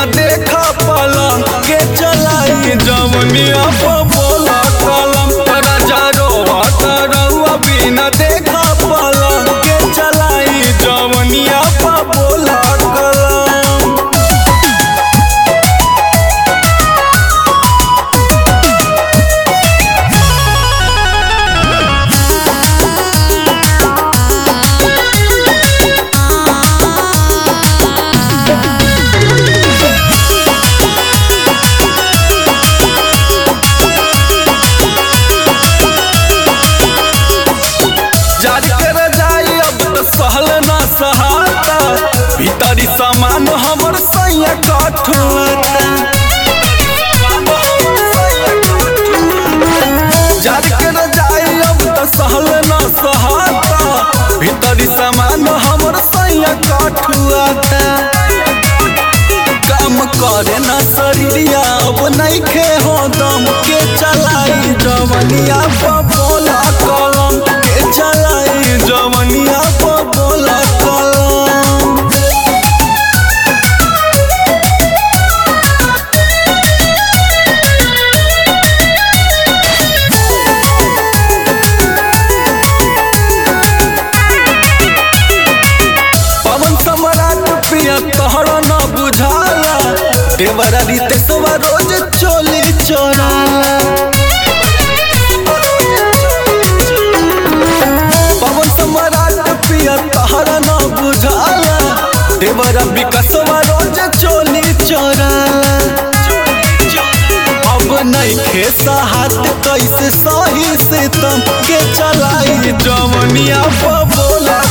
बिना देखा पलंग के चलाई जवनिया पर बोला कलम राजा रोवा रउआ बिना देखा पलंग के चलाई जवनिया पर बोला कलम जारी कर जाई अब तो सहल ना सहाता भीतरी सामान हमर सैया कठुआता जारी कर जाई अब तो सहल ना सहाता भीतरी सामान हमर सैया कठुआता काम करे ना शरीरिया अब नइखे हो दम के चलाई जवनिया पर बोला कलम के चलाई जवनिया पर बोला कलम पवन सम्राट प्रिय तोहरा न बुझाला देवरा रितेशवा रोज चोली चोराला पवन सम्राट प्रिय तोहरा न बुझाला देवरा विकासवा रोज चोली चोराला अब नइखे साहत कैसे सही से तम के चलाई जवनिया पर बोला